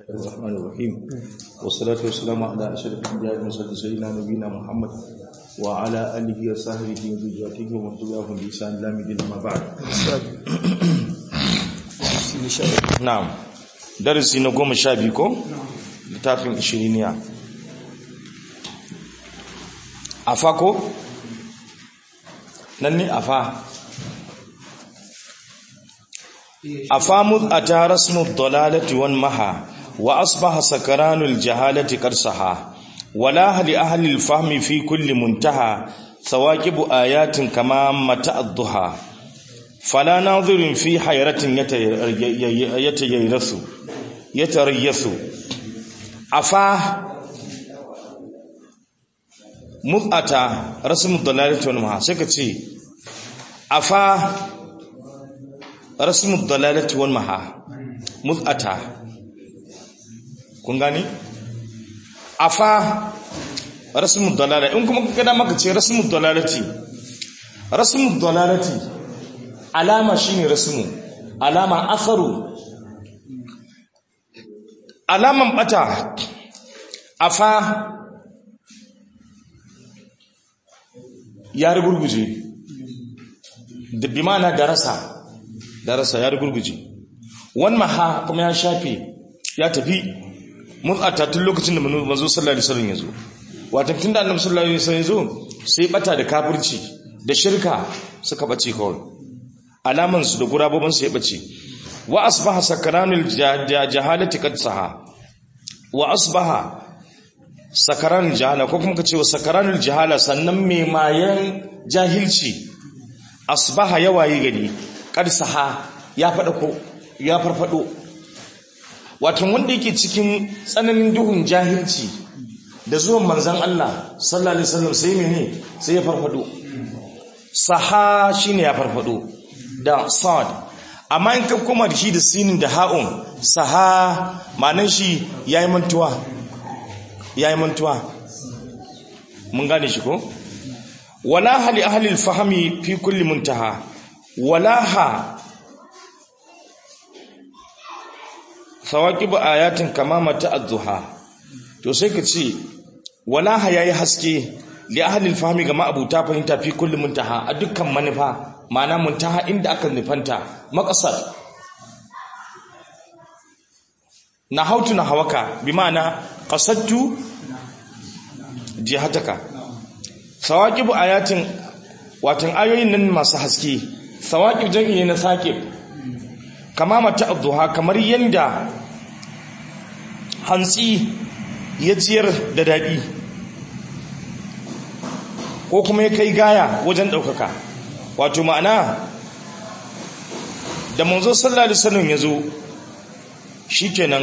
الرحمن الرحيم والصلاة والسلام على أشرف الأنبياء والمرسلين سيدنا نبينا محمد وعلى آله وصحبه وذريته ومن تبعهم بإحسان إلى يوم الدين أما بعد نعم درسي نقوم شابيكو littafin ishiriniya afa ko nan ne afa afa mud'ata rasmu dalalati wan maha wa asbaha sakaranul jahalati qarsaha wala hali ahli alfahmi fi kulli muntaha sawaqibu ayatin kama mata ad-duha fala nadhirin fi hayratin yatayayrasu yatarayyasu afa mud'ata rasmu dalalati wan maha sai ka ce afa rasmu dalalati wal maha mud'ata kun gani afa rasmu dalalati in kuma kada maka ce rasmu dalalati rasmu dalalati alama shine rasmu alama asaru alaman bata afa ya rugurguje da bi mana darasa darasa ya rugurguje wan maha kuma ya shafe ya tafi mut'ata tun lokacin da manzo sallallahu alaihi wasallam ya zo wato tun da annabi sallallahu alaihi wasallam ya zo sai bata da kafirci da shirka suka bace kawai alaman su da gurabobin su ya bace wa asbaha sakaranul jahalati qad saha wa asbaha sakaranul jahala ko kuma kace wa sakaranul jahala sannan mai mayan jahilci asbaha yawayi gari qad saha ya fada ko ya farfado wato wanda yake cikin tsananin duhun jahilci da zuwan manzon Allah sallallahu alaihi wasallam sai mene sai ya farfado saha shine ya farfado da sad amma in ka koma da shi da sinin da ha'un saha ma'anar shi yayi mantuwa yayi mantuwa mun gane shi ko wala hali ahli al-fahmi fi kulli muntaha wala ha sawaqibu ayatin kama mata az-zuha to sai ka ce wala ha yayi haske li ahli al-fahmi ga ma'abuta fahimta fi kulli muntaha a dukkan manufa ma'ana muntaha inda aka nufanta makasar na hautu na hawaka bi ma'ana qasadtu jihataka sawaqibu ayatin watan ayoyin nan masu haske sawaqib jami'i na saqib kama mata adduha kamar yanda hantsi ya ciyar da dadi ko kuma ya kai gaya wajen daukaka wato ma'ana da manzo sallallahu alaihi wasallam yazo shikenan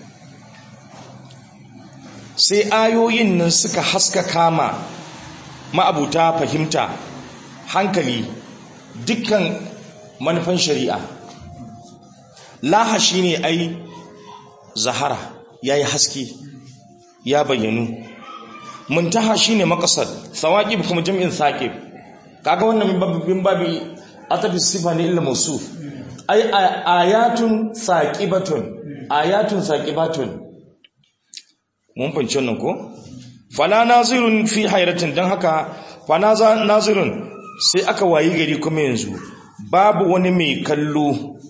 sai ayoyin nan suka haska kama ma'abuta fahimta hankali dukkan manufan shari'a laha shine ai zahara yayi haske ya bayyanu muntaha shine maqsad sawaqib kuma jami'in saqib kaga wannan min babi atafi sifa ne illa mawsuf ay ayatun saqibatun ayatun saqibatun mun fahimci wannan ko fala nazirun fi hayratin dan haka fa nazirun sai aka wayi gari kuma yanzu babu wani mai kallo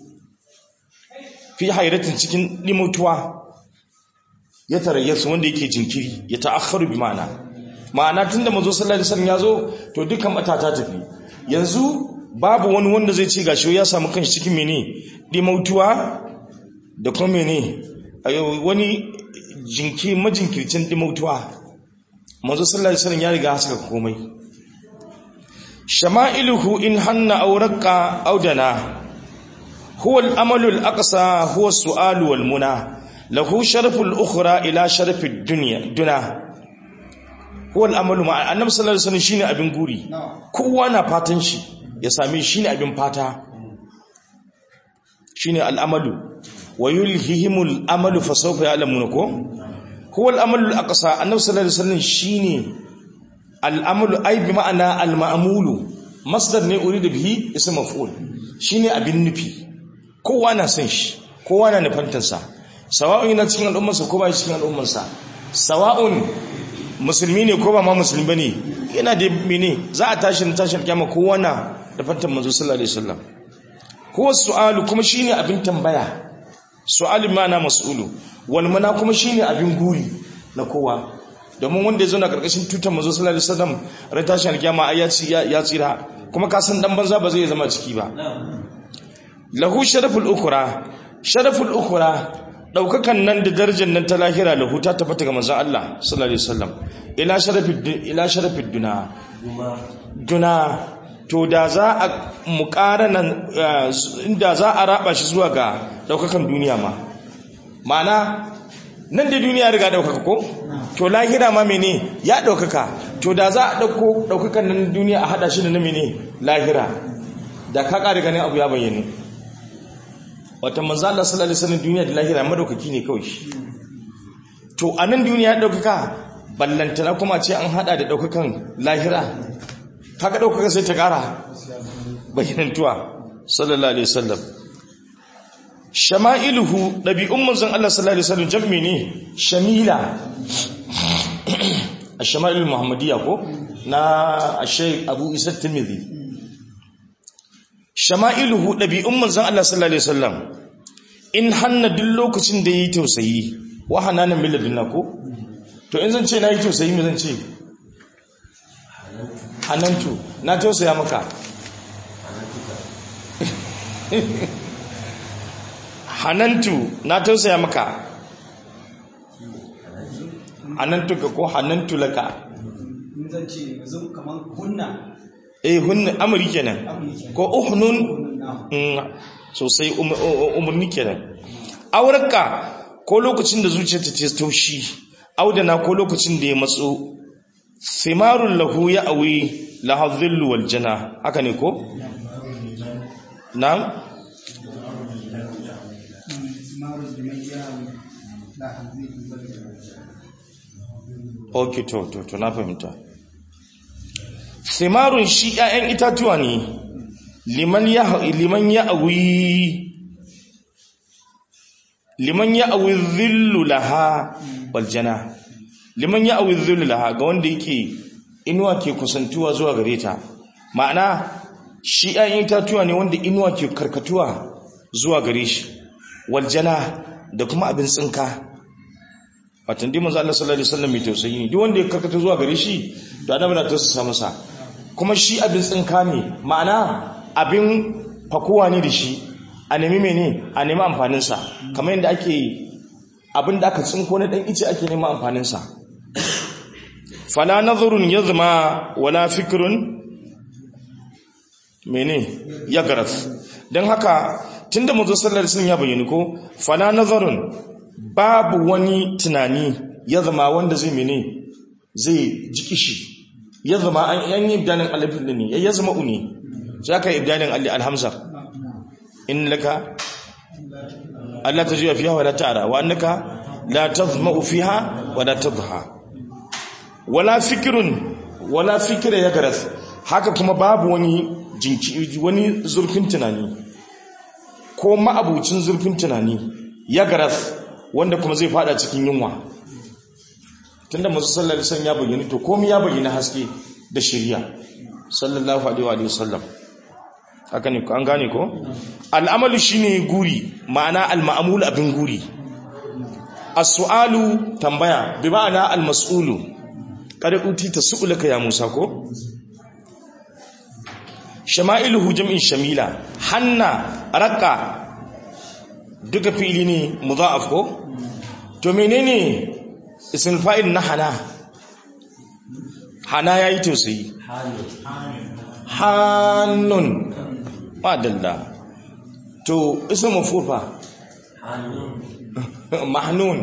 fi hayratin cikin dimutuwa ya tarayyasu wanda yake jinkiri ya ta'akharu bi ma'ana ma'ana tunda manzo sallallahu alaihi wasallam yazo to dukkan matata tafi yanzu babu wani wanda zai ce gashi ya samu kanshi cikin mene dimautuwa da kuma mene wani jinki majinkircin dimautuwa manzo sallallahu alaihi wasallam ya riga saka komai shama'iluhu in hanna aw raqqa aw dana huwa al-amalu al-aqsa huwa as-su'alu wal muna lahu sharfu al-ukhra ila sharfi ad-dunya duna huwa al-amalu ma annabi sallallahu alaihi wasallam shine abin guri kowa na fatan shi ya same shine abin fata shine al-amalu wa yulhihimul amalu fa sawfa ya'lamuna ko huwa al-amalu al-aqsa annabi sallallahu alaihi wasallam shine al-amalu ay bi ma'ana al-ma'mulu masdar ne uridu bihi ism maf'ul shine abin nufi kowa na san shi kowa na nufantar sa sawa'un yana cikin al'ummarsa ko ba cikin al'ummarsa sawa'un musulmi ne ko ba ma musulmi bane yana da mene za a tashi na tashin kiyama kowa na da fatan manzo sallallahu alaihi wasallam ko su'alu kuma shine abin tambaya su'alu ma'ana mas'ulu wal mana kuma shine abin guri na kowa domin wanda ya zo na karkashin tutar manzo sallallahu alaihi wasallam ran tashin kiyama ai ya ci ya tsira kuma ka san dan banza ba zai zama ciki ba lahu sharaful ukhra sharaful ukhra daukakan nan da darajar nan ta lahira lahu ta tabbata ga manzon Allah sallallahu alaihi wasallam ila sharafid ila sharafid duna duna to da za a muqarana inda za a raba shi zuwa ga daukakan duniya ma ma'ana nan da duniya riga daukaka ko to lahira ma mene ya daukaka to da za a dauko daukakan nan duniya a hada shi da na mene lahira da ka kare ganin abu ya bayyana wata manzo Allah sallallahu alaihi wasallam duniya da lahira madaukaki ne kawai to a nan duniya daukaka ballantana kuma ce an hada da daukakan lahira kaga daukaka sai ta kara bayyanantuwa sallallahu alaihi wasallam shama'iluhu dabi'un manzon Allah sallallahu alaihi wasallam jam'i ne shamila ash-shama'il muhammadiyya ko na ash-shaykh Abu Isa Tirmidhi shama'iluhu ɗabi'un manzan Allah sallallahu Alaihi wasallam in hanna duk lokacin da ya yi tausayi wa hananan miladin na ko? to in zan ce na yi tausayi mai zan ce hanantu na tausaya maka hanantu na tausaya maka hanantu ka ko hanantu laka zan ce yanzu kamar hunna eh hunna amri kenan ko uhnun sosai umarni kenan aurarka ko lokacin da zuciyarta ta taushi audana ko lokacin da ya matso simarun lahu ya awi lahadhillu wal jana haka ne ko na'am okay to to to na fahimta simarun shi ‘ya'yan itatuwa ne liman ya awi liman ya awi zillu laha waljana liman ya awi zillu laha ga wanda yake inuwa ke kusantuwa zuwa gare ta ma'ana shi ‘ya'yan itatuwa ne wanda inuwa ke karkatuwa zuwa gare shi waljana da kuma abin tsinka watan dimin Allah sallallahu alaihi wasallam mai tausayi ne duk wanda ya karkata zuwa gare shi to annabi na tausasa masa kuma shi abin tsinka ne ma'ana abin fakuwa ne da shi a nemi mene a nemi amfaninsa kamar yadda ake abin da aka tsinko na ɗan ice ake neman amfaninsa fala nazarun ya zama wala fikirun mene ya garas don haka tun da mazo sallar sun ya bayyani ko fala nazarun babu wani tunani ya zama wanda zai mene zai jiki shi ya zama an yi ibdanin alifin da ne ya zama uni za ka yi ibdanin alhamza in laka Allah ta juya fiha wa la ta'ara wa annaka la tazma'u fiha wa la tadha wala fikrun wala fikra ya garas haka kuma babu wani jinki wani zurfin tunani ko ma'abucin zurfin tunani ya garas wanda kuma zai fada cikin yunwa tunda masu sallar san ya bayyana to komai ya bayyana haske da shirya sallallahu alaihi wa sallam haka ne an gane ko al'amalu shine guri ma'ana al-ma'mul abin guri as-su'alu tambaya bi ma'ana al-mas'ulu kada uti tas'ulaka ya Musa ko shama'iluhu jam'in shamila hanna raqqa duka fili ne mudha'af ko to menene ismul fa'il na hana hana yayi tausayi hannun madalla to ismul mafurfa mahnun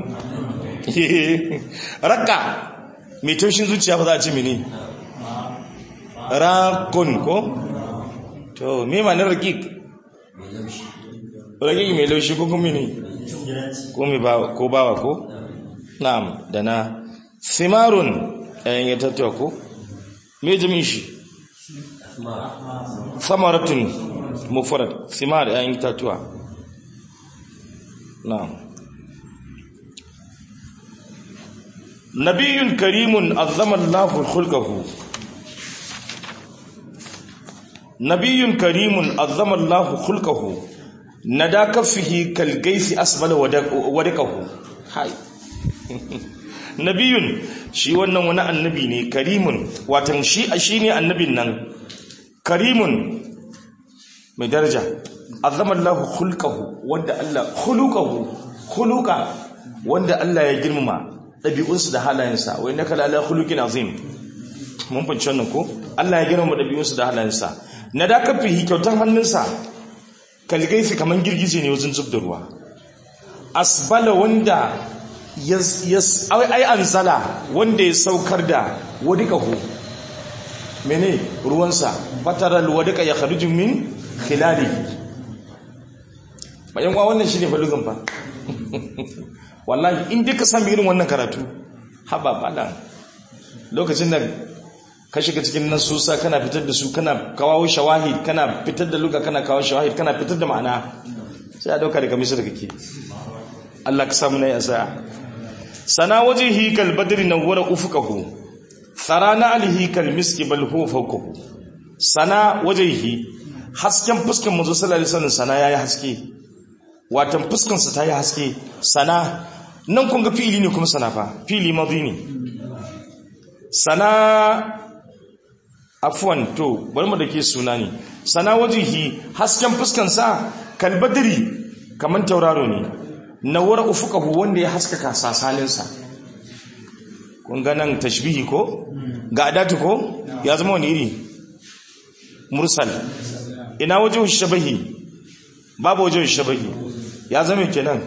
raqqa mai taushin zuciya ba za a ce mene rakun ko to me ma na raqiq raqiq mai laushi ko kuma ne ko mai ba ko bawa ko na'am da na simarun ayan ya tattawa ko me jami'in shi samaratun mufrad simar ayan tattawa na'am nabiyyun karimun azzama Allahu khulqahu nabiyyun karimun azzama Allahu khulqahu nada kaffihi kal gaisi asbala wadakahu hai nabiyun shi wannan wani annabi ne karimun watan shi shine annabin nan karimun mai daraja azzama Allahu khulqahu wanda Allah khuluqahu khuluqa wanda Allah ya girmama dabi'unsu da halayensa wa innaka la ala khuluqin azim mun fahimci wannan ko Allah ya girmama dabi'unsu da halayensa na da kafihi kyautan hannunsa kalgaifi kaman girgije ne wajen zub da ruwa asbala wanda yas ai anzala wanda ya saukar da wadikahu mene ruwansa fataral wadika ya kharuju min khilalihi bayan wa wannan shine falugan fa wallahi in duka sami irin wannan karatu haba bala lokacin da ka shiga cikin nasusa kana fitar da su kana kawo shawahid kana fitar da luga kana kawo shawahid kana fitar da ma'ana sai a dauka daga misir kake Allah ka samu nayi asa sana wajhihi kal badri nawwara ufukahu tharana alihi kal miski bal huwa fawqahu sana wajhihi hasken fuskan manzo sallallahu alaihi wasallam sana yayi haske watan fuskan sa tayi haske sana nan kun ga fi'ili ne kuma sana fa fi'ili madhi ne sana afwan to bari mu dake suna ne sana wajihi hasken fuskan sa kalbadri kaman tauraro ne nawara ufukahu wanda ya haskaka sasalin sa kun ga nan tashbihi ko ga adatu ko ya zama wani iri mursal ina wajen shabahi babu wajen shabahi ya zama kenan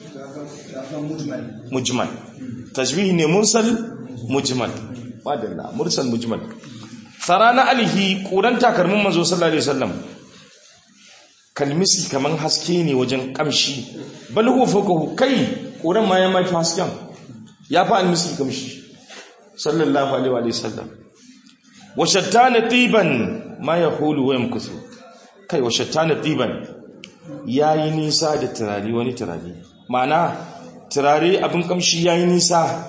mujmal tashbihi ne mursal mujmal wadalla mursal mujmal sarana alihi kuran takalmin manzo sallallahu alaihi wasallam kalmisi kaman haske ne wajen kamshi bal huwa fawqahu kai kuran ma ya mafi hasken ya fa almisi kamshi sallallahu alaihi wa sallam wa shattana tiban ma yahulu wa yamkusu kai wa shattana tiban yayi nisa da turare wani turare ma'ana turare abin kamshi yayi nisa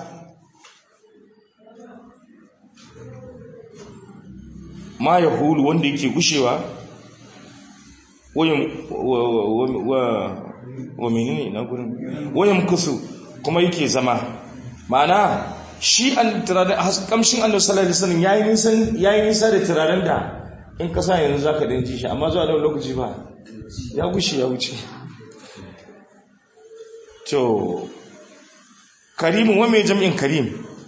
ma ya hulu wanda yake gushewa wa menene na gurin wayan kusu kuma yake zama ma'ana shi an turaren kamshin Allah sallallahu alaihi wasallam yayi nisan yayi nisa da turaren da in ka sa yanzu zaka dinji shi amma zuwa da lokaci ba ya gushe ya wuce to karimun wa mai jam'in karim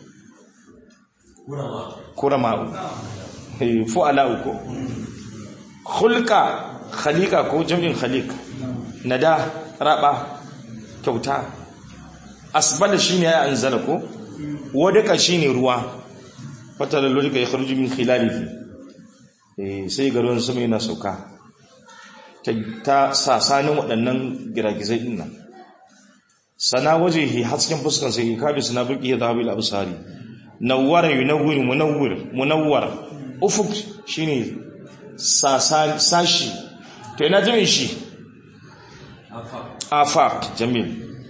kurama fu'ala uku khulqa khaliqa ko jam'in khaliq nada raba kyauta asbala shine ya anzala ko wadaka shine ruwa fatala lurika ya kharuju min khilalihi eh sai garuwan sama yana sauka ta ta sasanin waɗannan giragizai din nan sana wajehi hasken fuskan sai kabi suna burki ya zahabil absari nawwara yunawwir munawwir munawwar ufuk shine sashi to ina jami'in shi afaq jamil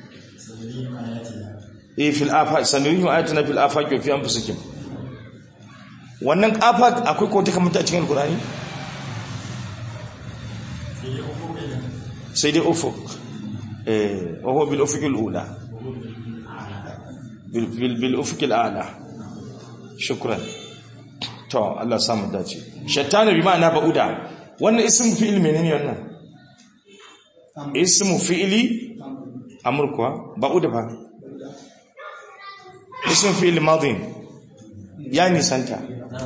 eh fil afaq sanarihim ayatuna fil afaq wa fi anfusikum wannan afaq akwai ko take mutu a cikin alqur'ani sai dai ufuk eh wa huwa bil ufuq al ula bil bil ufuq al a'la shukran to Allah samu dace shaitana bi ma'ana ba'uda wannan ismu fi'il menene wannan ismu fi'ili amr kuwa ba'uda fa ismu fi'il madin ya nisanta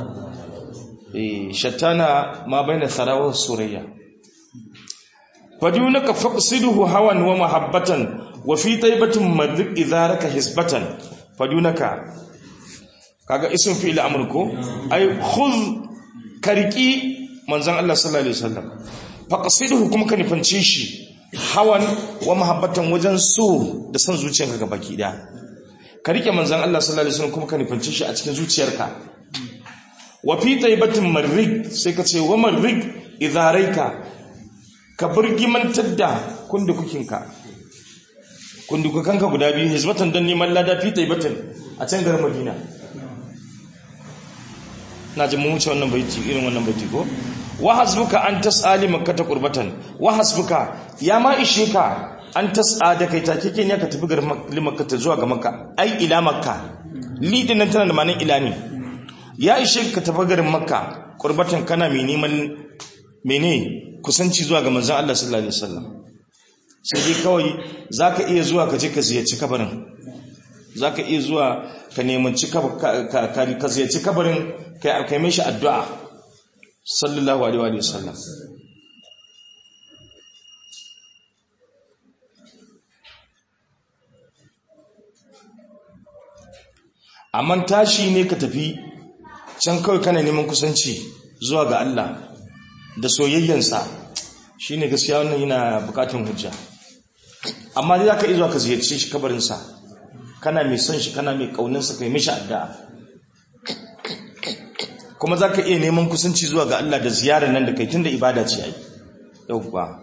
eh shaitana ma baina tharawa surayya fadunaka faqsiduhu hawan wa mahabbatan wa fi taybatin madrik idharaka hisbatan fadunaka kaga ism fi'il amr ko ay khudh kariki manzon Allah sallallahu alaihi wasallam faqsiduhu kuma ka nifance shi hawan wa mahabbatan wajen so da san zuciyarka ga baki daya ka rike manzon Allah sallallahu alaihi wasallam kuma ka nifance shi a cikin zuciyarka wa fi taybatin marrik sai ka ce wa marrik idaraika ka burgimantar da kunda kukinka kundukakanka guda biyu hizbatan don neman lada fi taibatan a can garin madina na ji mun wuce wannan baiti irin wannan baiti ko wa hasbuka an tas'ali makkata qurbatan wa hasbuka ya ma ishe ka an tas'a da kai take ken ya ka tafi garin makkata zuwa ga makka ai ila makka li din nan tana da ma'anar ila ne ya ishe ka tafi garin makka qurbatan kana mai neman mene kusanci zuwa ga manzon Allah sallallahu alaihi wasallam sai dai kawai zaka iya zuwa ka je ka ziyarci kabarin zaka iya zuwa ka nemanci ka ziyarci kabarin kai kai mishi addu'a sallallahu alaihi wa sallam amma tashi ne ka tafi can kawai kana neman kusanci zuwa ga Allah da soyayyansa shine gaskiya wannan yana bukatun hujja amma dai zaka iya zuwa ka ziyarci shi kabarinsa kana mai son shi kana mai kauninsa kai mishi addu'a kuma za ka iya neman kusanci zuwa ga Allah da ziyarar nan da kai tun da ibada ce ai yauwa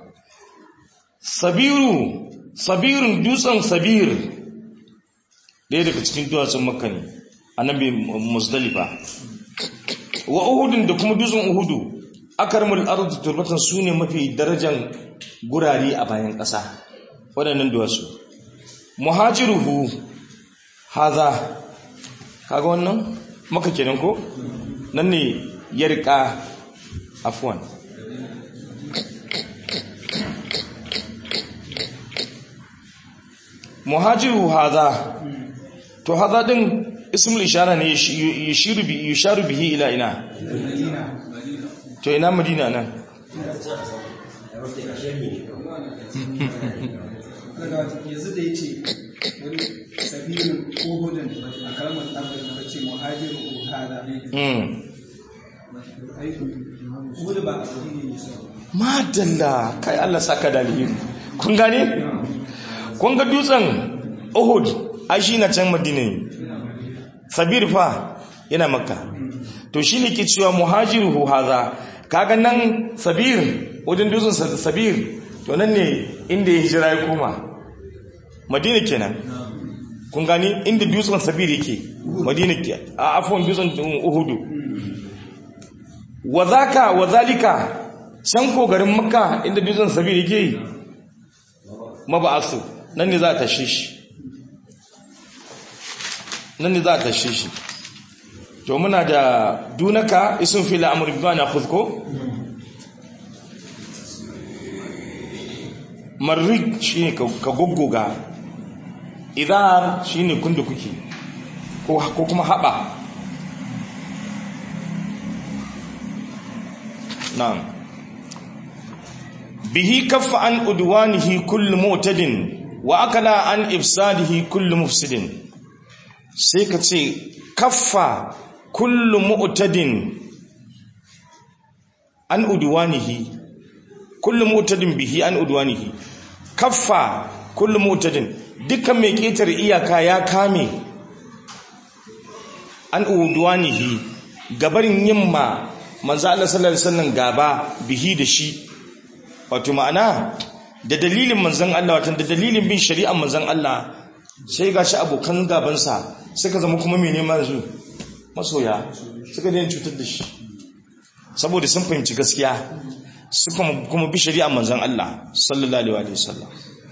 sabiru sabirun dutsen sabir ɗaya daga cikin duwatsun makka ne annabi musdalifa wa uhudun da kuma dutsen uhudu akarmul ardu turbatan sune mafi darajan gurare a bayan ƙasa waɗannan duwatsu muhajiruhu haza kaga wannan maka kenan ko nan ne ya riƙa afuwan muhajiru haza to haza din ismul ishara ne yushiru bi yusharu bihi ila ina to ina madina nan yanzu da ya ce wani sabirin ko hudun a kalmar ɗaukar da ce muhajiru ko hada hudu ba a tsiri ne sau madalla kai Allah saka da alheri kun gane kun ga dutsen Uhud ai shi na can Madina ne Sabir fa yana Makka to shine ke cewa muhajiru haza kaga nan Sabir wajen dutsen Sabir to nan ne inda ya hijira ya koma Madina kenan kun gani inda dutsen Sabir yake Madina ke a afwan dutsen Uhud wa zaka wa zalika can ko garin makka inda dutsen sabir yake yi maba'asu nan ne za a tashe shi nan ne za a tashe shi to muna da dunaka isun fil amr bi na khuzko marrik shine ka goggoga idar shine kunda kuke ko kuma haba na'am bihi kaffa an udwanihi kullu mu'tadin wa akala an ifsadihi kullu mufsidin sai ka ce kaffa kullu mu'tadin an udwanihi kullu mu'tadin bihi an udwanihi kaffa kullu mu'tadin dukkan mai ketar iyaka ya kame an udwanihi gabarin yimma manzo Allah sallallahu alaihi wasallam gaba bihi da shi wato ma'ana da dalilin manzon Allah wato da dalilin bin shari'ar manzon Allah sai gashi abokan gabansa suka zama kuma mai neman su masoya suka daina cutar da shi saboda sun fahimci gaskiya suka kuma bi shari'ar manzon Allah sallallahu alaihi wasallam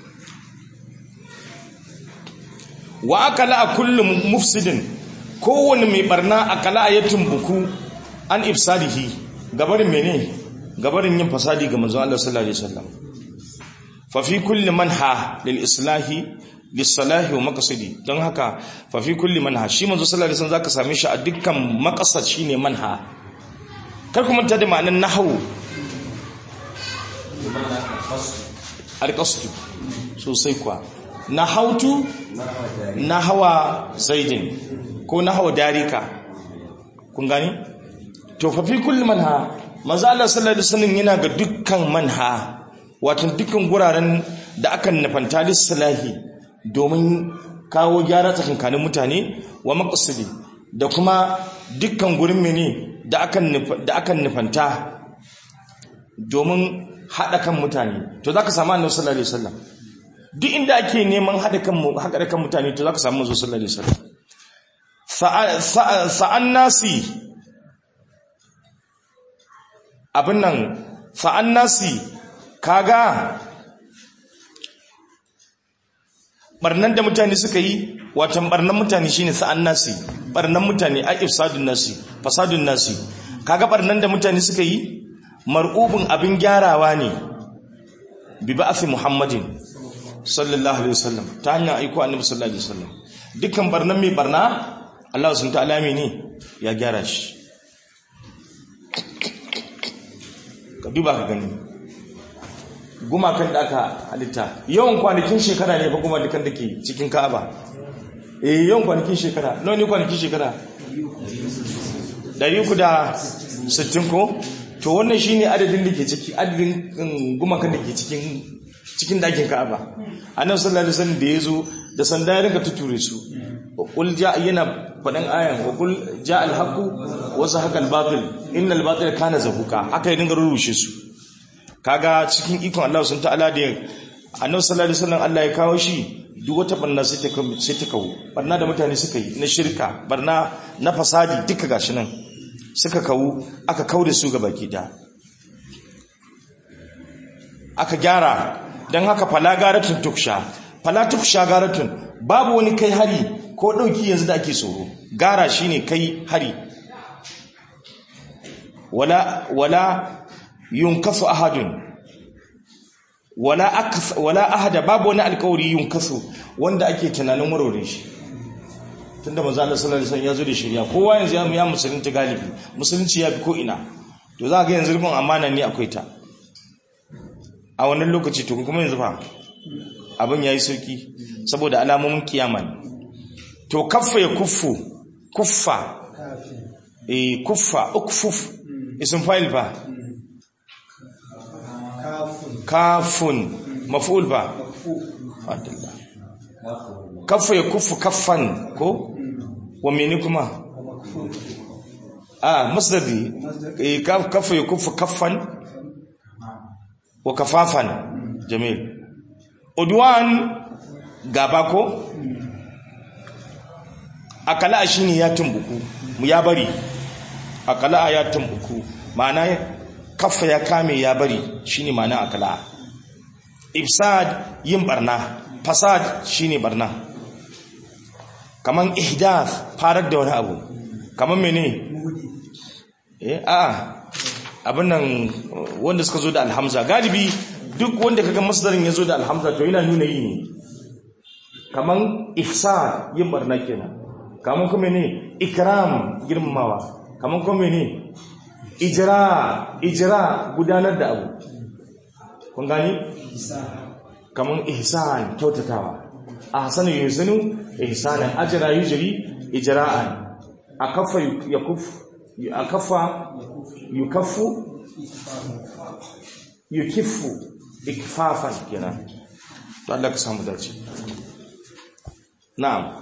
wa akala a kullum mufsidin kowane mai barna akala a yatin buku an ifsadihi gabarin mene gabarin yin fasadi ga manzon Allah sallallahu alaihi wasallam fa fi kulli manha lil islahi lis salahi wa maqsadi don haka fa fi kulli manha shi manzon sallallahu alaihi wasallam zaka same shi a dukkan maqsad shine manha kar ku manta da ma'anar nahwu alqasd sosai kuwa nahautu nahawa zaidin ko nahawa darika kun gani to fa fi kulli manha manzo Allah sallallahu alaihi wasallam yana ga dukkan manha wato dukkan guraren da aka nufanta lislahi domin kawo gyara tsakankanin mutane wa maqsidi da kuma dukkan gurin mene da aka da aka nufanta domin hada kan mutane to zaka samu annabi sallallahu alaihi wasallam duk inda ake neman haɗa kan haɗa kan mutane to zaka samu manzo sallallahu alaihi wasallam sa'an nasi abin nan sa'an nasi kaga barnan da mutane suka yi watan barnan mutane shine sa'an nasi barnan mutane a ifsadun nasi fasadun nasi kaga barnan da mutane suka yi mar'ubun abin gyarawa ne bi ba'athi muhammadin sallallahu alaihi wasallam ta hanyar aiko annabi sallallahu alaihi wasallam dukkan barnan mai barna Allah sun ta'ala ne ya gyara shi ka duba ka gani gumakan da aka halitta yawan kwanakin shekara ne fa kuma dukan da ke cikin ka'aba eh yawan kwanakin shekara nawa ne kwanakin shekara 360 ko to wannan shine adadin da ke ciki adadin gumakan da ke cikin cikin dakin ka'aba annabi sallallahu alaihi wasallam da yazo da sanda ya rinka tuture su qul ja yana fadan ayan wa qul ja al haqu wa zahaqa al batil innal batila kana zahuqa haka ya dinga rurushe su kaga cikin ikon Allah sun ta'ala da annabi sallallahu alaihi wasallam Allah ya kawo shi duk wata barna sai ta sai ta kawo barna da mutane suka yi na shirka barna na fasadi duka gashi nan suka kawo aka kauda su ga baki da aka gyara don haka fala garatun tuksha fala tuksha garatun babu wani kai hari ko ɗauki yanzu da ake tsoro gara shine kai hari wala wala yunkasu ahadun wala akas wala ahada babu wani alkawari yunkasu wanda ake tunanin warware shi tunda manzo Allah sallallahu alaihi wasallam ya zo da shari'a kowa yanzu ya ya musulunci galibi musulunci ya bi ko ina to za ga yanzu rubun amana ne akwai ta a wannan lokaci to kuma yanzu fa abin yayi sauki saboda alamomin kiyama ne to kaffa ya kuffu kuffa eh kuffa ukfuf ism fa'il fa kafun maf'ul fa fadalla kaffa ya kuffu kaffan ko wa mene kuma ah masdari eh kaffa ya kuffu kaffan wa kafafan jamil udwan gaba ko akala shine ya tumbuku mu ya bari akala ya tumbuku ma'ana kaffa ya kame ya bari shine ma'ana akala ifsad yin barna fasad shine barna kaman ihdath farar da wani abu kaman mene eh a abin nan wanda suka zo da alhamza galibi duk wanda kaga masdarin ya zo da alhamza to yana nuna yi ne kaman ihsan yin barna kenan kaman kuma ne ikram girmamawa kaman kuma ne ijra ijra gudanar da abu kun gani kaman ihsan kyautatawa ahsanu yusinu ihsanan ajra yujri ijra'an akaffa yakuf akaffa yukaffu yukiffu ikfafan kenan to Allah ka samu dace na'am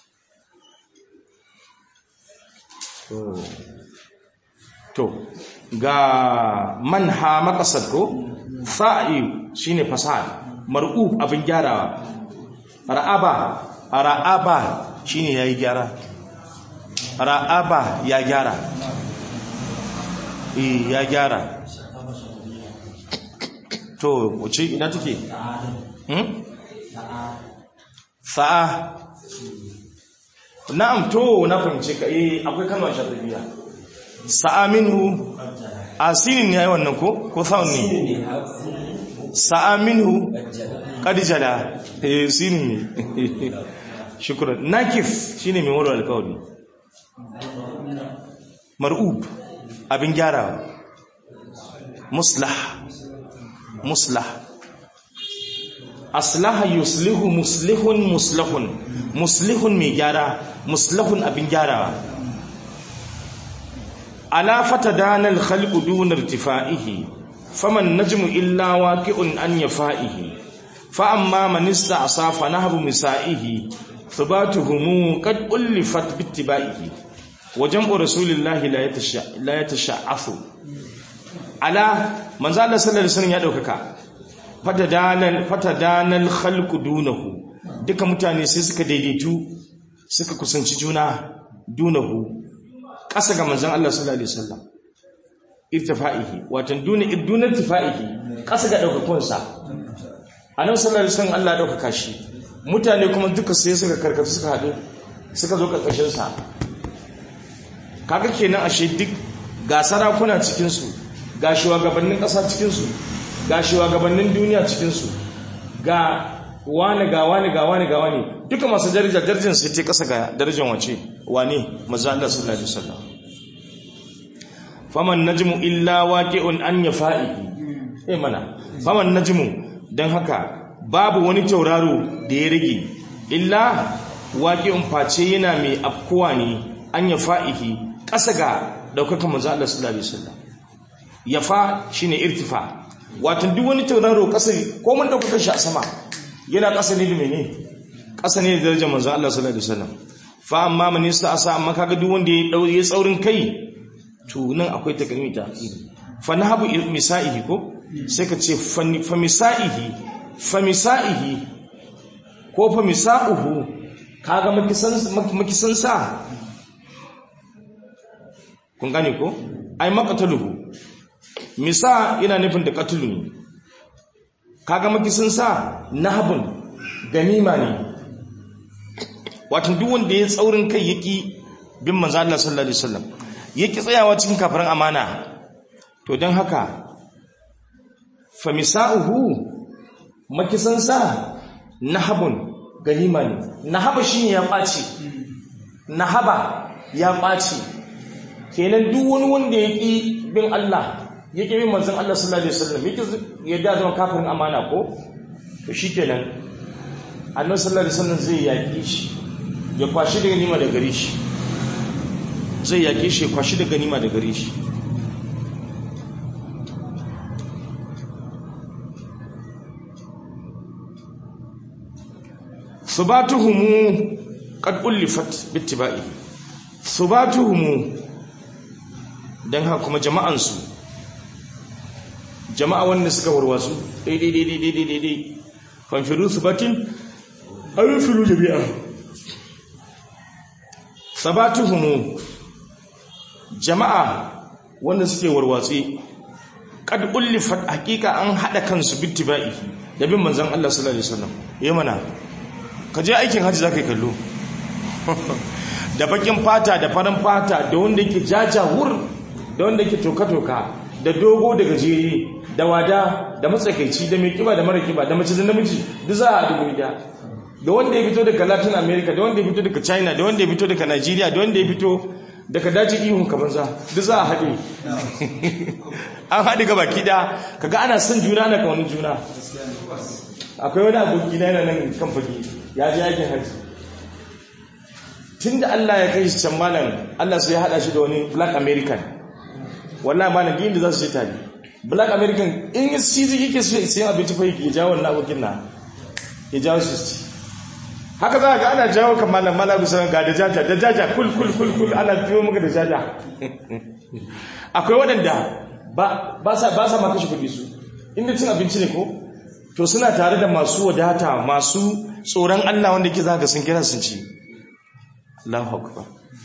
to ga manha maqasad ko fa'i shine fasad mar'ub abin gyarawa ra'aba ra'aba shine yayi gyara ra'aba ya gyara eh ya gyara to wace ina take hmm sa'a na'am to na fahimce ka eh akwai kalmar sharriya sa'a minhu asinin ne yayi wannan ko ko sa'un ne sa'a minhu qad jala eh sinin ne shukran nakif shine mai wala alkawari mar'ub abin gyarawa muslah muslah aslaha yuslihu muslihun muslihun muslihun mai gyara muslihun abin gyarawa ala fatadana al-khalqu duna irtifa'ihi faman najmu illa waqi'un an yafa'ihi fa amma man ista'sa fa nahbu misa'ihi thubatuhum qad ullifat bittiba'ihi wa jam'u rasulillahi la yatasha la yatasha'afu ala manzo Allah sallallahu alaihi wasallam ya daukaka fatadanan fatadanan khalqu dunahu duka mutane sai suka daidaitu suka kusanci juna dunahu ƙasa ga manzon Allah sallallahu alaihi wasallam irtifa'ihi watan duna duna irtifa'ihi ƙasa ga daukakunsa annabi sallallahu alaihi wasallam Allah ya dauka shi mutane kuma duka sai suka karkata suka haɗu suka zo karkashin sa kaga kenan ashe duk ga sarakuna cikin su ga shugabannin ƙasa cikin su ga shugabannin duniya cikin su ga wani ga wani ga wani ga wani duka masu daraja darajar sai ta kasa ga darajar wace wane manzo Allah sallallahu alaihi wasallam faman najmu illa waqi'un an yafa'ihi eh mana faman najmu dan haka babu wani tauraro da ya rage illa waqi'un face yana mai afkuwa ne an yafa'ihi kasa ga daukakan manzo Allah sallallahu alaihi wasallam yafa shine irtifa wato duk wani tauraro kasa ko mun dauka shi a sama yana ƙasa ne da mene ƙasa ne da darajar manzon Allah sallallahu alaihi wasallam fa amma man asa amma kaga duk wanda ya dau ya tsaurin kai to nan akwai takalmi ta fa nahabu misaihi ko sai ka ce fa misaihi fa misaihi ko fa misauhu kaga makisan makisan sa kun gane ko ai maqataluhu misa yana nufin da qatlu ne kaga makisin sa nahabun ganima ne wato duk wanda ya tsaurin kai yaki bin manzo Allah sallallahu alaihi wasallam yaki tsayawa cikin kafirin amana to dan haka famisa'uhu makisan sa nahabun ganima ne nahaba shine ya ɓaci nahaba ya ɓaci kenan duk wani wanda yaki bin Allah yake bin manzon Allah sallallahu alaihi wasallam yake yadda zama kafirin amana ko to shikenan annabi sallallahu alaihi wasallam zai yaki shi ya kwashi da ganima da gare shi zai yaki shi ya kwashi da ganima da gare shi subatuhum qad ulifat bittiba'i subatuhum dan haka kuma jama'ansu jama'a wanda suka warwasu daidai daidai daidai daidai fanfiru su batin filu jami'a sabatuhumu jama'a wanda suke warwatsi kad ullifat hakika an hada kansu bittiba'i da bin manzon Allah sallallahu alaihi wasallam yayi mana ka je aikin haji zaka kallo da bakin fata da farin fata da wanda yake jajawur da wanda yake toka-toka da dogo da gajeri da wada da matsakaici da mai kiba da mara kiba da mace da namiji duk za a dubu da da wanda ya fito daga latin america da wanda ya fito daga china da wanda ya fito daga nigeria da wanda ya fito daga daji ihun kamanza duk za a haɗe an haɗe ga baki da kaga ana son juna na kawanin juna akwai wani aboki na yana nan kan fage ya ji aikin haji tun da allah ya kai shi can malam allah sai ya haɗa shi da wani black american wallahi malam din da za su je tare black american in shi zai yake so sai abinci fa yake jawo wannan abokin na ya jawo shi haka za ga ana jawo kan malam malam bisa ga da jaja da jaja kul kul kul kul ana biyo maka da jaja akwai waɗanda ba ba sa ba sa ma kashe kuɗi su inda cin abinci ne ko to suna tare da masu wadata masu tsoron Allah wanda ke zaka sun kira sun ci Allahu akbar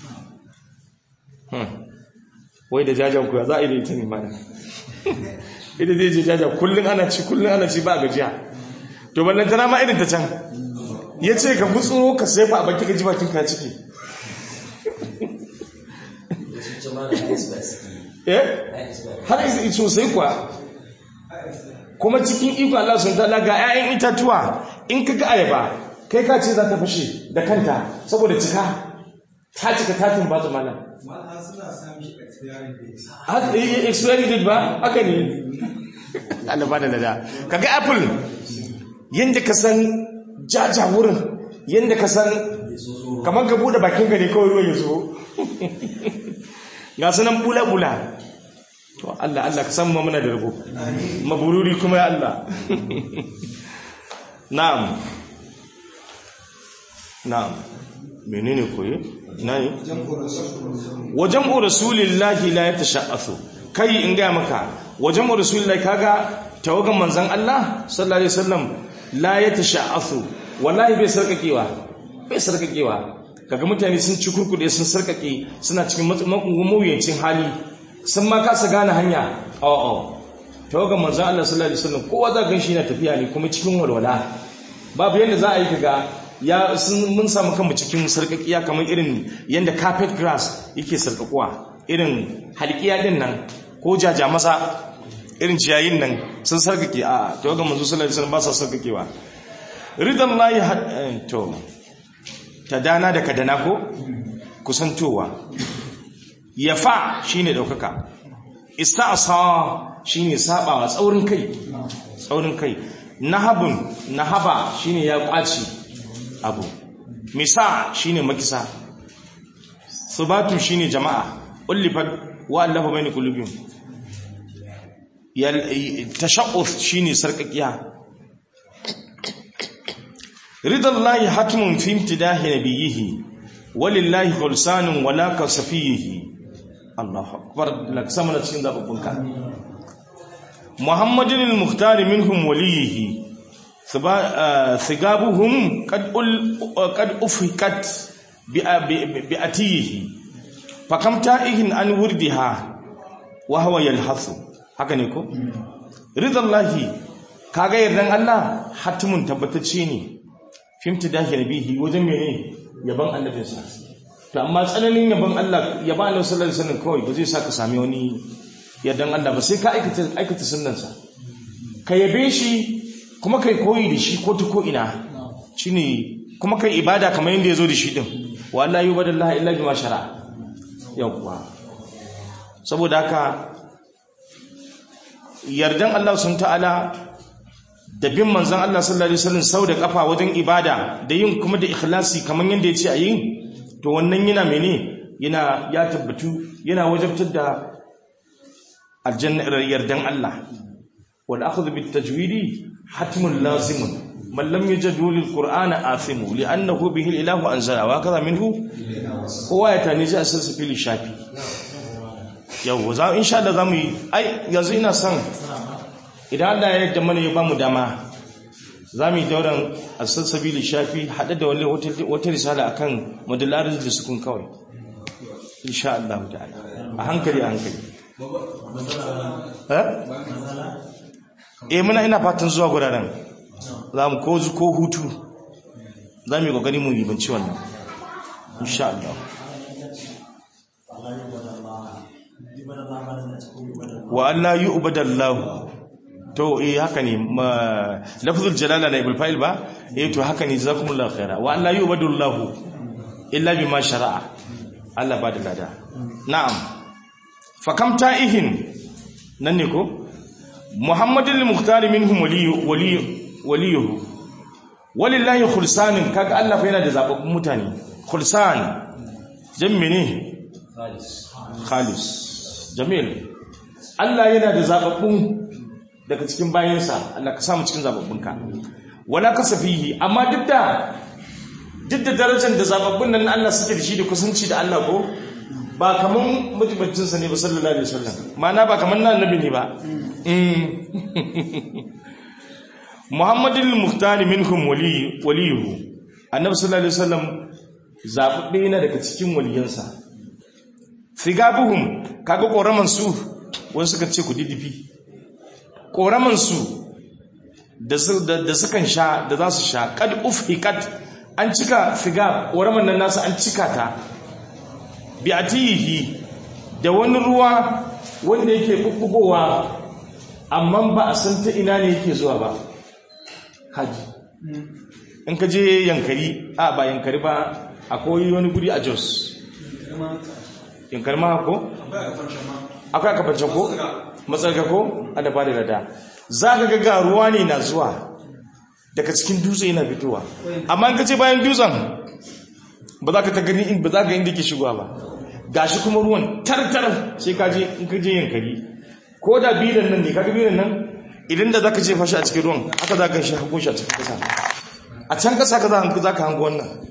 hmm wai da jajan kuwa za a yi da ita ne mana ita zai je jaja kullum ana ci kullum ana ci ba a gajiya to ballan tana ma irin ta can ya ce ka gutsuro ka sefa a baki ka ji bakin ka ciki har isi sosai kuwa kuma cikin iko Allah sun tala ga 'ya'yan itatuwa in ka ga ayaba kai ka ce za ta fashe da kanta saboda cika ta cika tatin ba zama nan expiry date ba haka ne Allah ba da nada kaga apple yanda ka san jaja wurin yanda ka san kamar ka bude bakin ka ne kawai ruwan ya zo ga sunan bula bula to Allah Allah ka san mu muna da rabo mabururi kuma ya Allah na'am na'am menene koyi nayi wajen rasulillahi la yatasha'asu kai in ga maka wajen rasulillahi kaga tawagan manzan Allah sallallahu alaihi wasallam la yatasha'afu wallahi bai sarkakewa bai sarkakewa kaga mutane sun ci kurkude sun sarkake suna cikin mawuyacin hali sun ma kasa gane hanya a'a tawagan manzan Allah sallallahu alaihi wasallam kowa za gan shi na tafiya ne kuma cikin walwala babu yadda za a yi kaga ya sun mun samu kanmu cikin sarkakiya kamar irin yadda carpet grass yake sarkakuwa irin halkiya din nan ko jaja masa irin ciyayin nan sun sarkake a tawagan manzo sallallahu alaihi wasallam ba sa sarkakewa ridan lahi to dana da kadana ko kusantowa yafa shine daukaka ista'sa shine sabawa tsaurin kai tsaurin kai nahabun nahaba shine ya kwaci abu misa shine makisa subatu shine jama'a ullifat wa allafa bayna qulubihim yal tashaqquf shine sarkakiya ridallahi hatmun fi imtidahi nabiyhi walillahi khulsanun wala kasafihi Allahu akbar lak samana cikin zababbunka Muhammadin al-Mukhtar minhum waliyihi thigabuhum qad qad ufikat bi atiyihi fakam ta'ihin an wurdiha wa huwa yalhasu haka ne ko ridallahi kaga yardan Allah hatimun tabbatacce ne fimti dahi nabihi wajen mene yaban annabinsa to amma tsananin yaban Allah yaban Allah sallallahu alaihi wasallam kawai ba zai saka sami wani yardan Allah ba sai ka aikata aikata sunnansa ka yabe shi kuma kai koyi da shi ko ta ko ina shine kuma kai ibada kamar yanda yazo da shi din wa la yubadallahi illa bima shara yawwa saboda haka yardan Allah sun ta'ala da bin manzan Allah sallallahu alaihi wasallam sau da kafa wajen ibada da yin kuma da ikhlasi kaman yanda yace a yin to wannan yana mene yana ya tabbatu yana wajabtar da aljanna yardan Allah wal akhdhu bit tajwidi hatmun lazimun man lam yajadu lil qur'ana athimu li'annahu bihi ilahu anzala wa kaza minhu kowa ya tani ji asal fili shafi yau za insha Allah zamu yi ai yanzu ina son idan Allah ya yarda mana ya bamu dama za mu yi dauran asasabili shafi haɗe da wani wata risala akan madalarin da sukun kawai insha Allah ta'ala a hankali a hankali eh muna ina fatan zuwa guraren za mu ko ko hutu za mu yi kokari mu ribanci wannan insha Allah wa Allah yu'badallahu to eh haka ne lafzul jalala na ibul fa'il ba eh to haka ne jazakumullahu khaira wa alla yubadullahu illa bima shara'a Allah ba da lada na'am fa kam ta'ihin nan ne ko muhammadul mukhtar minhum waliyu waliyu waliyuhu walillahi khulsanin kaga Allah fa yana da zababbun mutane khulsan jammi ne khalis khalis jamil Allah yana da zababbun daga cikin bayansa Allah ka samu cikin zababbunka wala kasafihi amma duk da duk da darajar da zababbun nan Allah suke da shi da kusanci da Allah ko ba kaman mutubancin sa ne ba sallallahu alaihi wasallam ma'ana ba kaman nan annabi ne ba Muhammadul Muhtar minhum wali waliyuhu annabi sallallahu alaihi wasallam zababbe yana daga cikin waliyansa figabuhum kaga koraman su wani suka ce ku didifi ƙoramansu da sukan sha da za su sha kad ufhikat an cika figa ƙoraman nan nasu an cika ta bi atihi da wani ruwa wanda yake bubbugowa amma ba a san ta ina ne yake zuwa ba haji in ka je yankari a ba yankari ba akwai wani guri a jos yankari ma ko? akwai aka fance ko? matsarka ko? ana ba da lada za ka ga ruwa ne na zuwa daga cikin dutse yana fitowa amma in ka ce bayan dutsen ba za ka ta gani in ba za ka inda ke shigowa ba gashi kuma ruwan tartar sai ka je in ka je yankari ko da bilan nan ne ka ga bilan nan idan da za ka jefa shi a cikin ruwan haka za ka shi hango shi a cikin kasa a can kasa ka za ka hango wannan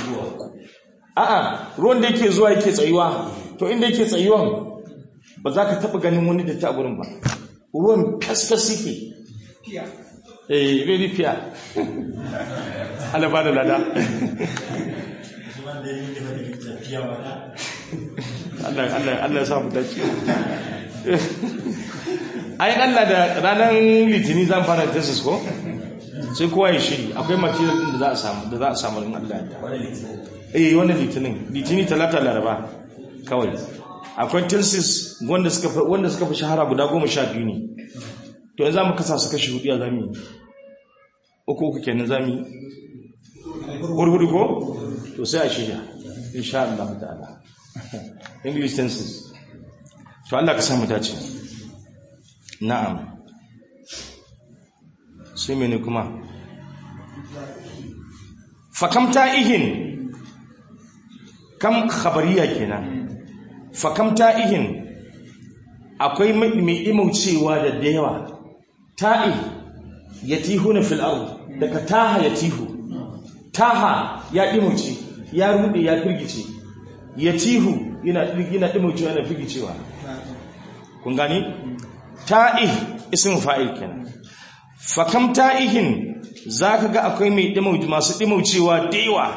a'a ruwan da yake zuwa yake tsayuwa to inda yake tsayuwan ba za ka taɓa ganin wani da ta gurin ba ruwan fasfas yake fiya eh very fair Allah ba da lada Allah Allah Allah ya sa mu dace ai Allah da ranar litini zan fara thesis ko sai kowa ya shiri akwai material din da za a samu da za a samu in Allah ya eh wannan litinin litini talata laraba kawai akwai thesis wanda suka fi- wanda suka fi shahara guda goma sha biyu ne to yanzu mu kasa su kashi hudu ya zami uku uku kenan zami hurhudu ko to sai a shirya insha Allah ta'ala english tenses to Allah ka samu dace na'am sai mene kuma fakam ta'ihin kam khabariya kenan fakam ta'ihin akwai mai mai imaucewa da da yawa ta'i yatihuna fil ard daga taha yatihu taha ya imauce ya rude ya firgice yatihu yana yana imaucewa yana firgicewa kun gani ta'ih ismin fa'il kenan fakam ta'ihin zaka ga akwai mai dimauci masu dimaucewa da yawa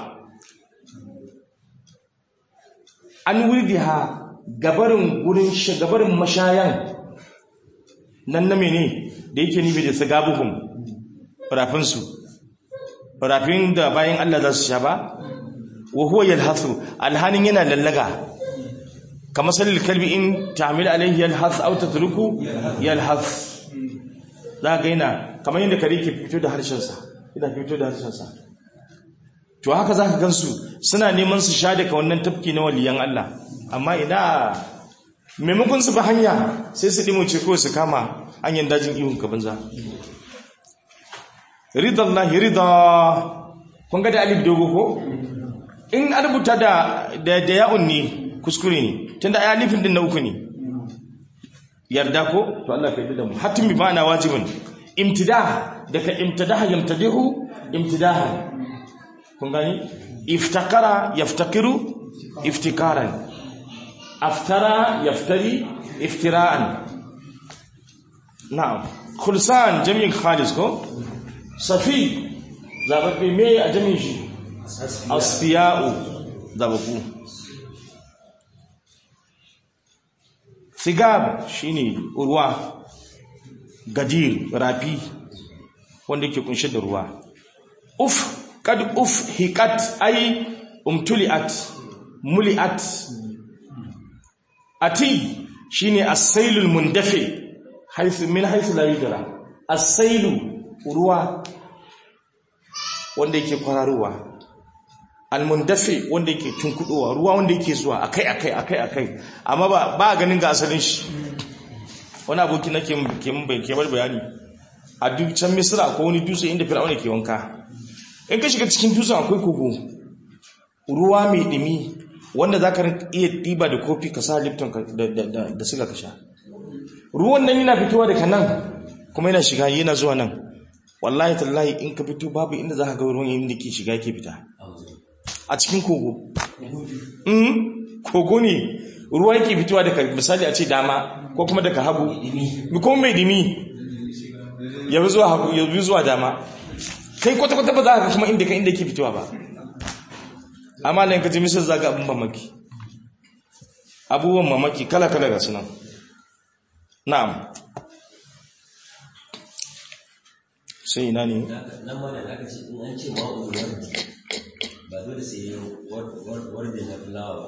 an wurdiha gabarin gurin gabarin mashayan nan na mene da yake nufi da sagabuhum rafin su rafin da bayan Allah za su sha ba wa huwa yalhasu alhanin yana lallaga kamar salil kalbi in ta'mil alaihi yalhas aw tatruku yalhas za ga yana kamar yadda kare ke fito da harshen sa yana fito da harshen sa to haka zaka gansu suna neman su sha daga wannan tafki na waliyan Allah amma ina maimakon su ba hanya sai su dimoce ko su kama hanyar dajin ihun ka banza ridallahi rida kun ga da alif dogo ko in an rubuta da da da ya'un ne kuskure ne tunda ai alifin din na uku ne yarda ko to Allah ka yi da mu hatim bi ma'ana wajibin imtidah daga imtidah yamtadihu imtidaha kun gani iftakara yaftakiru iftikaran aftara yaftari iftira'an na'am khulsan jami'in khalis ko safi zababbe me a jami'in shi asfiya'u zababu sigab shine ruwa gadir rafi wanda yake kunshe da ruwa uf kad uf hiqat ay umtuliat muliat ati shine as-sailul mundafi haythu min haythu la yudra as-sailu ruwa wanda yake kwararowa al-mundafi wanda yake tunkudowa ruwa wanda yake zuwa akai akai akai akai amma ba ba ganin ga asalin shi wani aboki nake ke mun bai ke bar bayani a duk can misra ko wani dutse inda fir'auna ke wanka in ka shiga cikin dutsen akwai kogo ruwa mai dumi wanda za ka iya ɗiba da kofi ka sa lipton ka- da- da da- da suga ka sha ruwan nan yana fitowa daga nan kuma yana shiga yana zuwa nan wallahi tallahi in ka fito babu inda za ka ga ruwan yayin da ke shiga ke fita a cikin kogo Mm, kogo ne ruwa yake fitowa daga misali a ce dama ko kuma daga hagu kuma mai dimi ya bi zuwa hagu ya bi zuwa dama kai kwata-kwata ba za ka kuma inda ka inda ke fitowa ba amma nan ka ji misal za ga abin mamaki abubuwan mamaki kala-kala ga sunan na'am sai ina ne nan ma da aka ce in an ce ma'ul wardi ba dole sai wardi na fulawa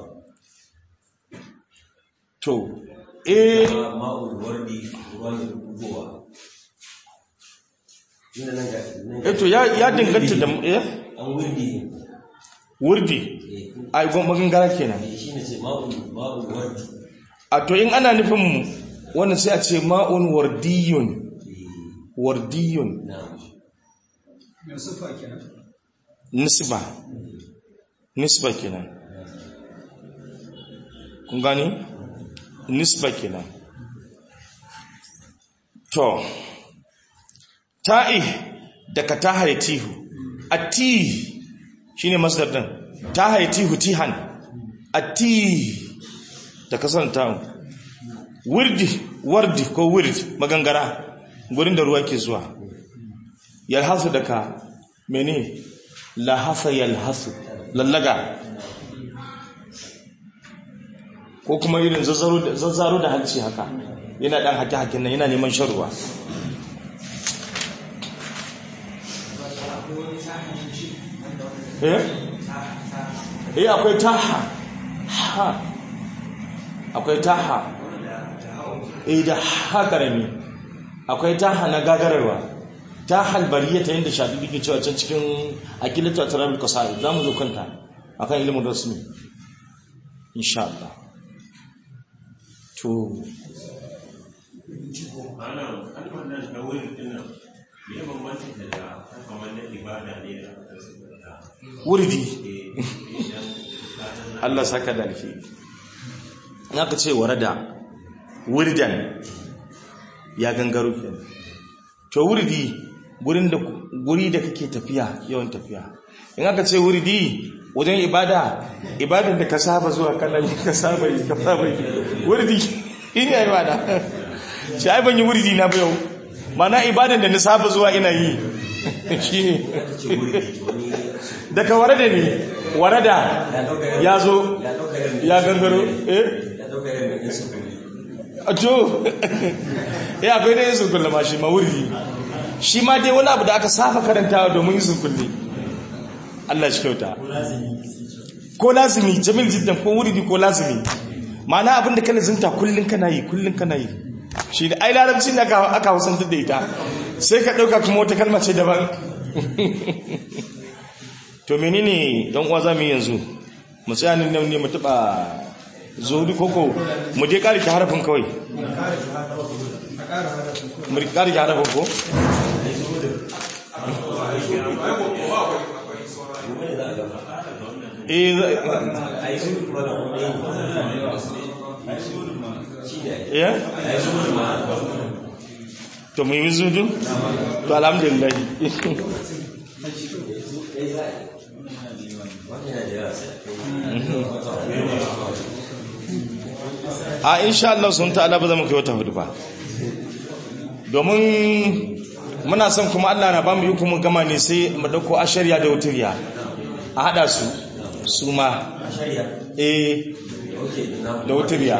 to eh ba ma'ul wardi ruwa mai bugowa inda nan ga nan eh to ya ya dinganta da eh an wurdi wurdi eh ai gon magangara kenan shi ne ce ma'ul ma'ul wardi a to in ana nufin wannan sai a ce ma'un wardiyun wardiyun na Mai sufa kenan. nisba nisba kenan kun gani nisba kenan to ta'i daga tahayatihu ati shine masdar din tahayatihu tihan ati da kasan ta'u wirdi wardi ko wird magangara gurin da ruwa ke zuwa yalhasu daga mene lahasa yalhasu lallaga ko kuma irin zazzaro da halci haka yana dan hake-haken nan yana neman shan ruwa eh eh akwai taha ha akwai taha eh da ha karami akwai taha na gagararwa tahal bariya ta yadda shafi ke cewa can cikin akilatu atrabil qasaid zamu zo kanta akan ilimin rasmi insha Allah to ana kalmar nan da wurin dinnan me ya bambanta da kamar na ibada ne da aka saka wurdi Allah saka da alfi naka ce warada wurdan ya gangaro kenan to wurdi gurin da guri da kake tafiya yawan tafiya in aka ce wurdi wajen ibada ibadan da ka saba zuwa kallon ka saba yi ka saba yi wurdi ina ibada shi ai ban yi wurdi na ba yau mana ibadan da na saba zuwa ina yi shine ce wuri wani daga warada ne warada ya zo ya gangaro eh ya dauka yin mai yin sufuri a to ya akwai da yin sunkulle ma shi ma wuri shi ma dai wani abu da aka safa karantawa domin yin sunkulle Allah shi kyauta ko lazimi jamil jiddan ko wuridi ko lazimi ma'ana abin da kana zinta kullun kana yi kullun kana yi shi da ai larabci da aka aka hausantar da ita sai ka dauka kuma wata kalma ce daban to menene dan uwa zamu yi yanzu mu tsaya nan ne mu taba zuri koko mu dai kare ki harafin kawai mu kare ki harafin ko eh za- a yi zuri kuma da kuma yin shi ne eh a yi zuri ma to mu yi zudu to alhamdulillah wani yana da yawa sai a insha Allah sun ta'ala ba zama kai wata hudu ba domin muna son kuma Allah na ba mu yi kuma gama ne sai mu dauko ashariya da wutiriya a hada su su ma a shari'a eh ok na da wutiriya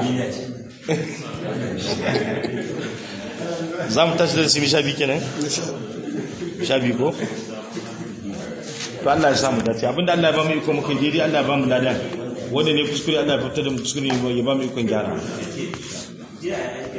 za mu tashi da simi sha biyu kenan sha biyu ko to Allah ya samu dace abinda Allah ya ba mu iko muka yi daidai Allah ya ba mu ladan wanda ne kuskure Allah ya fitar da mu kuskure ya ba mu ikon gyara jiya